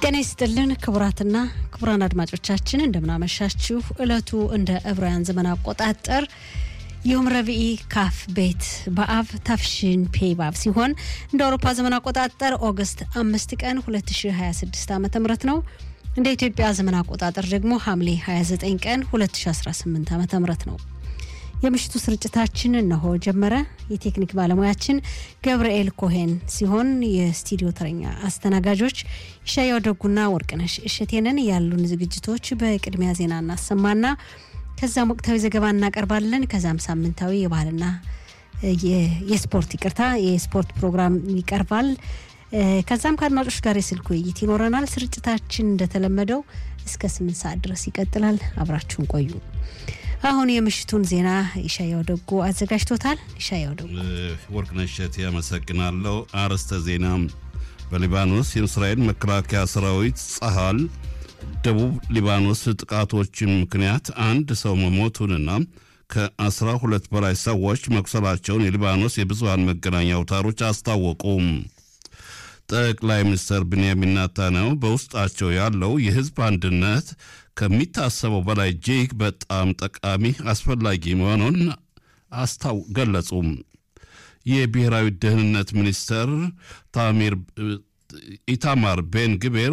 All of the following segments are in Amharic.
ጤና ይስጥልን ክቡራትና ክቡራን አድማጮቻችን እንደምናመሻችሁ። እለቱ እንደ ዕብራውያን ዘመን አቆጣጠር ዮም ረቢኢ ካፍ ቤት በአብ ታፍሽን ፔ ባብ ሲሆን እንደ አውሮፓ ዘመን አቆጣጠር ኦገስት አምስት ቀን 2026 ዓ ም ነው። እንደ ኢትዮጵያ ዘመን አቆጣጠር ደግሞ ሐምሌ 29 ቀን 2018 ዓ ም ነው። የምሽቱ ስርጭታችን እነሆ ጀመረ። የቴክኒክ ባለሙያችን ገብርኤል ኮሄን ሲሆን የስቱዲዮ ተረኛ አስተናጋጆች ይሻያው ደጉና ወርቅነሽ እሸቴንን። ያሉን ዝግጅቶች በቅድሚያ ዜና እናሰማና ከዛም ወቅታዊ ዘገባ እናቀርባለን። ከዛም ሳምንታዊ የባህልና የስፖርት ይቅርታ የስፖርት ፕሮግራም ይቀርባል። ከዛም ከአድማጮች ጋር የስልክ ውይይት ይኖረናል። ስርጭታችን እንደተለመደው እስከ ስምንት ሰዓት ድረስ ይቀጥላል። አብራችሁን ቆዩ። አሁን የምሽቱን ዜና ይሻያው ደጉ አዘጋጅቶታል። ይሻያው ደጉ። ወርቅነሽ እሸቴ ያመሰግናለሁ። አርዕስተ ዜና በሊባኖስ የእስራኤል መከላከያ ሰራዊት ጸሃል ደቡብ ሊባኖስ ጥቃቶች ምክንያት አንድ ሰው መሞቱንና ከአስራ ሁለት በላይ ሰዎች መቁሰላቸውን የሊባኖስ የብዙሃን መገናኛ አውታሮች አስታወቁ። ጠቅላይ ሚኒስትር ብንያሚን ናታንያሁ በውስጣቸው ያለው የህዝብ አንድነት ከሚታሰበው በላይ እጅግ በጣም ጠቃሚ አስፈላጊ መሆኑን አስታው ገለጹ። የብሔራዊ ደህንነት ሚኒስትር ታሚር ኢታማር ቤን ግቤር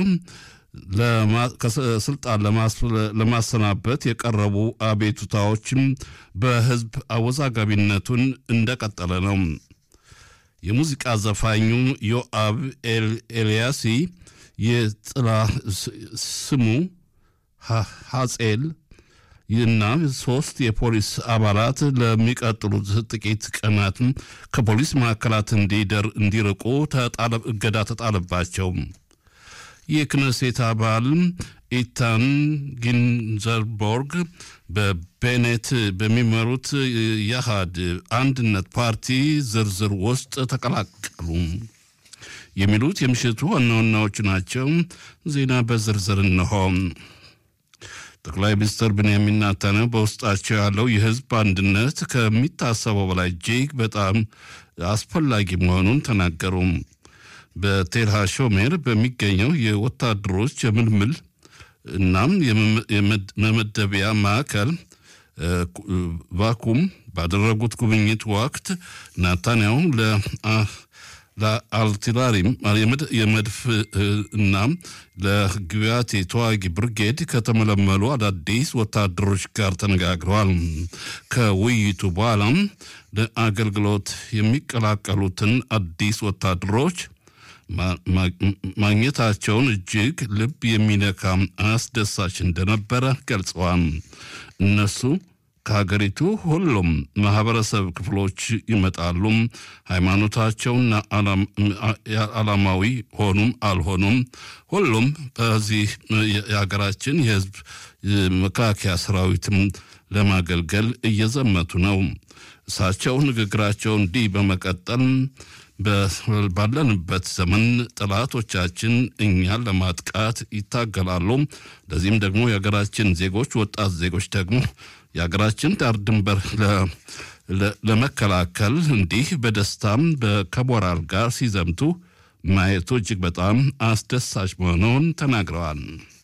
ከስልጣን ለማሰናበት የቀረቡ አቤቱታዎችም በህዝብ አወዛጋቢነቱን እንደቀጠለ ነው። የሙዚቃ ዘፋኙ ዮአብ ኤልያሲ የጥላ ስሙ ሐጼል እና ሶስት የፖሊስ አባላት ለሚቀጥሉት ጥቂት ቀናት ከፖሊስ ማዕከላት እንዲርቁ እገዳ ተጣለባቸው። የክነሴት አባል ኢታን ጊንዘርቦርግ በቤኔት በሚመሩት የአሃድ አንድነት ፓርቲ ዝርዝር ውስጥ ተቀላቀሉ። የሚሉት የምሽቱ ዋና ዋናዎቹ ናቸው። ዜና በዝርዝር እንሆ። ጠቅላይ ሚኒስትር ብንያሚን ናታንያሁ በውስጣቸው ያለው የህዝብ አንድነት ከሚታሰበው በላይ እጅግ በጣም አስፈላጊ መሆኑን ተናገሩ። በቴል ሃሾሜር በሚገኘው የወታደሮች የምልምል እናም የመመደቢያ ማዕከል ቫኩም ባደረጉት ጉብኝት ወቅት ናታንያሁ ለአልቲላሪም የመድፍ እና ለግቢያት ተዋጊ ብርጌድ ከተመለመሉ አዳዲስ ወታደሮች ጋር ተነጋግረዋል። ከውይይቱ በኋላም ለአገልግሎት የሚቀላቀሉትን አዲስ ወታደሮች ማግኘታቸውን እጅግ ልብ የሚነካ አስደሳች እንደነበረ ገልጸዋል። እነሱ ከሀገሪቱ ሁሉም ማህበረሰብ ክፍሎች ይመጣሉ። ሃይማኖታቸውና ዓላማዊ ሆኑም አልሆኑም ሁሉም በዚህ የሀገራችን የህዝብ መከላከያ ሰራዊትም ለማገልገል እየዘመቱ ነው። እሳቸው ንግግራቸው እንዲህ በመቀጠል ባለንበት ዘመን ጠላቶቻችን እኛን ለማጥቃት ይታገላሉ። ለዚህም ደግሞ የሀገራችን ዜጎች ወጣት ዜጎች ደግሞ የሀገራችን ዳር ድንበር ለመከላከል እንዲህ በደስታም ከሞራል ጋር ሲዘምቱ ማየቱ እጅግ በጣም አስደሳች መሆኑን ተናግረዋል።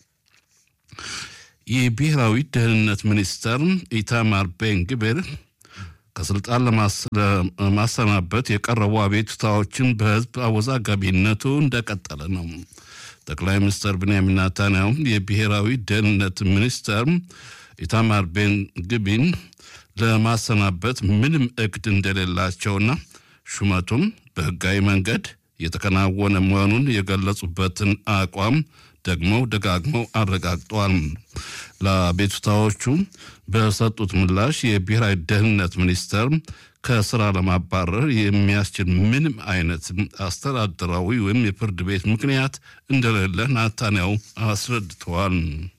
የብሔራዊ ደህንነት ሚኒስተር ኢታማር ቤን ግቤር ከስልጣን ለማሰናበት የቀረቡ አቤቱታዎችን በህዝብ አወዛጋቢነቱ እንደቀጠለ ነው። ጠቅላይ ሚኒስትር ብንያሚን ናታንያሁ የብሔራዊ ደህንነት ሚኒስተር ኢታማር ቤን ግቢን ለማሰናበት ምንም እቅድ እንደሌላቸውና ሹመቱም በህጋዊ መንገድ የተከናወነ መሆኑን የገለጹበትን አቋም ደግሞ ደጋግመው አረጋግጠዋል። ለአቤቱታዎቹ በሰጡት ምላሽ የብሔራዊ ደህንነት ሚኒስተር ከስራ ለማባረር የሚያስችል ምንም አይነት አስተዳደራዊ ወይም የፍርድ ቤት ምክንያት እንደሌለ ናታንያሁ አስረድተዋል።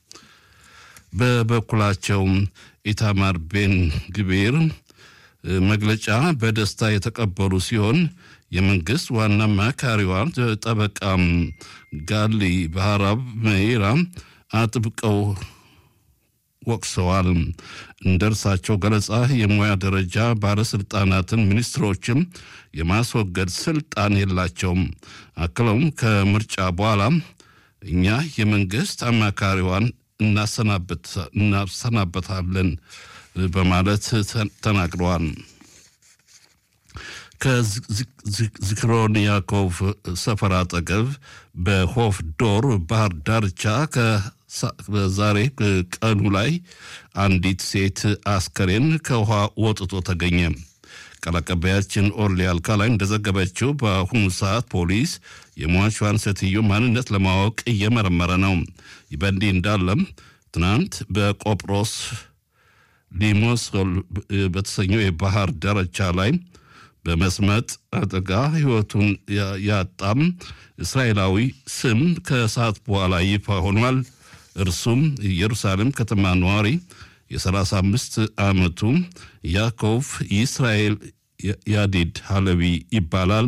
በበኩላቸው ኢታማር ቤን ግቤር መግለጫ በደስታ የተቀበሉ ሲሆን የመንግስት ዋና አማካሪዋ ጠበቃ ጋሊ ባህራብ መይራ አጥብቀው ወቅሰዋል። እንደ እርሳቸው ገለጻ የሙያ ደረጃ ባለስልጣናትን ሚኒስትሮችም የማስወገድ ስልጣን የላቸውም። አክለውም ከምርጫ በኋላ እኛ የመንግስት አማካሪዋን እናሰናበታለን በማለት ተናግረዋል። ከዝክሮን ያዕቆብ ሰፈር አጠገብ በሆፍ ዶር ባህር ዳርቻ ዛሬ ቀኑ ላይ አንዲት ሴት አስከሬን ከውሃ ወጥቶ ተገኘ። ቃል አቀባያችን ኦርሊ አልካላይ እንደዘገበችው በአሁኑ ሰዓት ፖሊስ የሟቿን ሴትዮ ማንነት ለማወቅ እየመረመረ ነው። ይህ በእንዲህ እንዳለም ትናንት በቆጵሮስ ሊሞሶል በተሰኘው የባህር ዳርቻ ላይ በመስመጥ አደጋ ሕይወቱን ያጣም እስራኤላዊ ስም ከሰዓት በኋላ ይፋ ሆኗል። እርሱም ኢየሩሳሌም ከተማ ነዋሪ የ35 ዓመቱ ያዕቆብ ይስራኤል ያዲድ ሀለቢ ይባላል።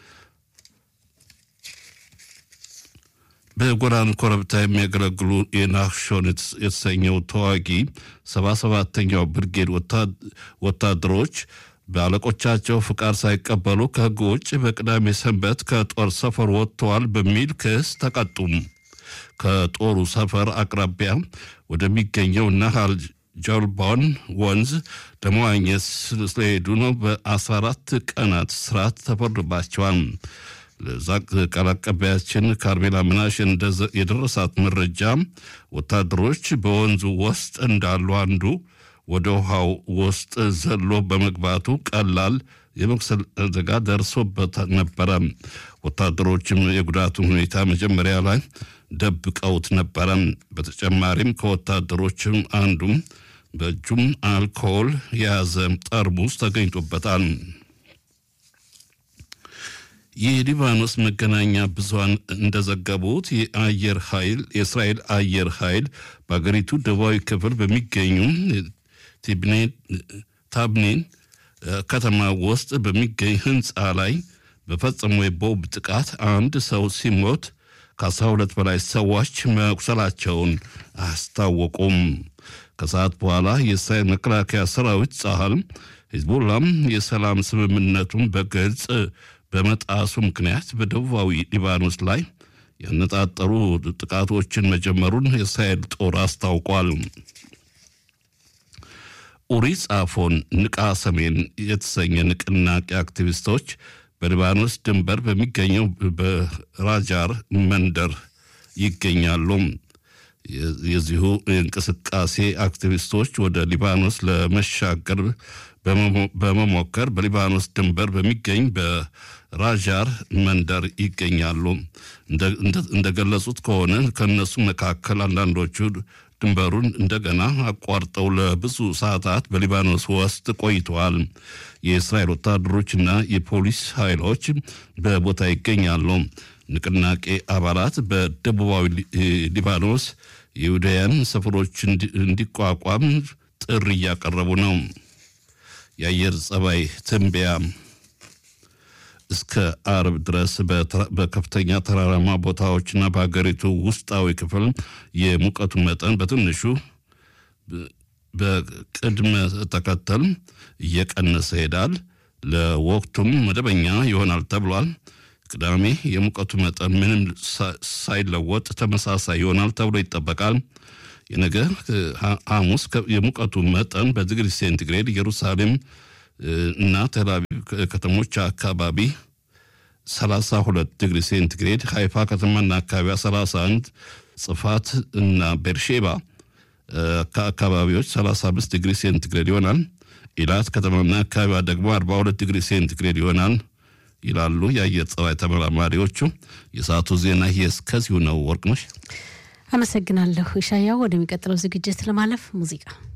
በጎላን ኮረብታ የሚያገለግሉ የናክሾን የተሰኘው ተዋጊ 77ተኛው ብርጌድ ወታደሮች በአለቆቻቸው ፍቃድ ሳይቀበሉ ከሕግ ውጭ በቅዳሜ ሰንበት ከጦር ሰፈር ወጥተዋል በሚል ክስ ተቀጡም። ከጦሩ ሰፈር አቅራቢያ ወደሚገኘው ናሃል ጆልቦን ወንዝ ለመዋኘት ስለሄዱ ነው በ14 ቀናት ስርዓት ተፈርዶባቸዋል። ቃል አቀባያችን ካርሜላ ምናሽ የደረሳት መረጃ ወታደሮች በወንዙ ውስጥ እንዳሉ አንዱ ወደ ውሃው ውስጥ ዘሎ በመግባቱ ቀላል የመቁሰል አደጋ ደርሶበት ነበረ። ወታደሮችም የጉዳቱን ሁኔታ መጀመሪያ ላይ ደብቀውት ነበረ። በተጨማሪም ከወታደሮችም አንዱም በእጁም አልኮል የያዘ ጠርሙስ ተገኝቶበታል። የሊባኖስ መገናኛ ብዙሃን እንደዘገቡት የአየር ኃይል የእስራኤል አየር ኃይል በአገሪቱ ደቡባዊ ክፍል በሚገኙ ታብኔን ከተማ ውስጥ በሚገኝ ህንፃ ላይ በፈጸመው የቦምብ ጥቃት አንድ ሰው ሲሞት ከአስራ ሁለት በላይ ሰዎች መቁሰላቸውን አስታወቁም። ከሰዓት በኋላ የእስራኤል መከላከያ ሰራዊት ጸሀል ሂዝቦላም የሰላም ስምምነቱን በግልጽ በመጣሱ ምክንያት በደቡባዊ ሊባኖስ ላይ ያነጣጠሩ ጥቃቶችን መጀመሩን የእስራኤል ጦር አስታውቋል። ኡሪ ጻፎን ንቃ ሰሜን የተሰኘ ንቅናቄ አክቲቪስቶች በሊባኖስ ድንበር በሚገኘው በራጃር መንደር ይገኛሉ። የዚሁ እንቅስቃሴ አክቲቪስቶች ወደ ሊባኖስ ለመሻገር በመሞከር በሊባኖስ ድንበር በሚገኝ በራጃር መንደር ይገኛሉ። እንደገለጹት ከሆነ ከእነሱ መካከል አንዳንዶቹ ድንበሩን እንደገና አቋርጠው ለብዙ ሰዓታት በሊባኖስ ውስጥ ቆይተዋል። የእስራኤል ወታደሮችና የፖሊስ ኃይሎች በቦታ ይገኛሉ። ንቅናቄ አባላት በደቡባዊ ሊባኖስ የይሁዳውያን ሰፈሮች እንዲቋቋም ጥሪ እያቀረቡ ነው። የአየር ጸባይ ትንበያ እስከ አርብ ድረስ በከፍተኛ ተራራማ ቦታዎችና በሀገሪቱ ውስጣዊ ክፍል የሙቀቱ መጠን በትንሹ በቅድመ ተከተል እየቀነሰ ይሄዳል። ለወቅቱም መደበኛ ይሆናል ተብሏል። ቅዳሜ የሙቀቱ መጠን ምንም ሳይለወጥ ተመሳሳይ ይሆናል ተብሎ ይጠበቃል። የነገ ሐሙስ የሙቀቱ መጠን በዲግሪ ሴንቲግሬድ ኢየሩሳሌም እና ቴልአቪቭ ከተሞች አካባቢ 32 ዲግሪ ሴንቲግሬድ፣ ሃይፋ ከተማና አካባቢዋ 31፣ ጽፋት እና ቤርሼባ አካባቢዎች 35 ዲግሪ ሴንቲግሬድ ይሆናል። ኢላት ከተማና አካባቢዋ ደግሞ 42 ዲግሪ ሴንቲግሬድ ይሆናል ይላሉ የአየር ጸባይ ተመራማሪዎቹ። የሰዓቱ ዜና ይህ እስከዚሁ ነው። ወርቅነሽ አመሰግናለሁ። ሻያው ወደሚቀጥለው ዝግጅት ለማለፍ ሙዚቃ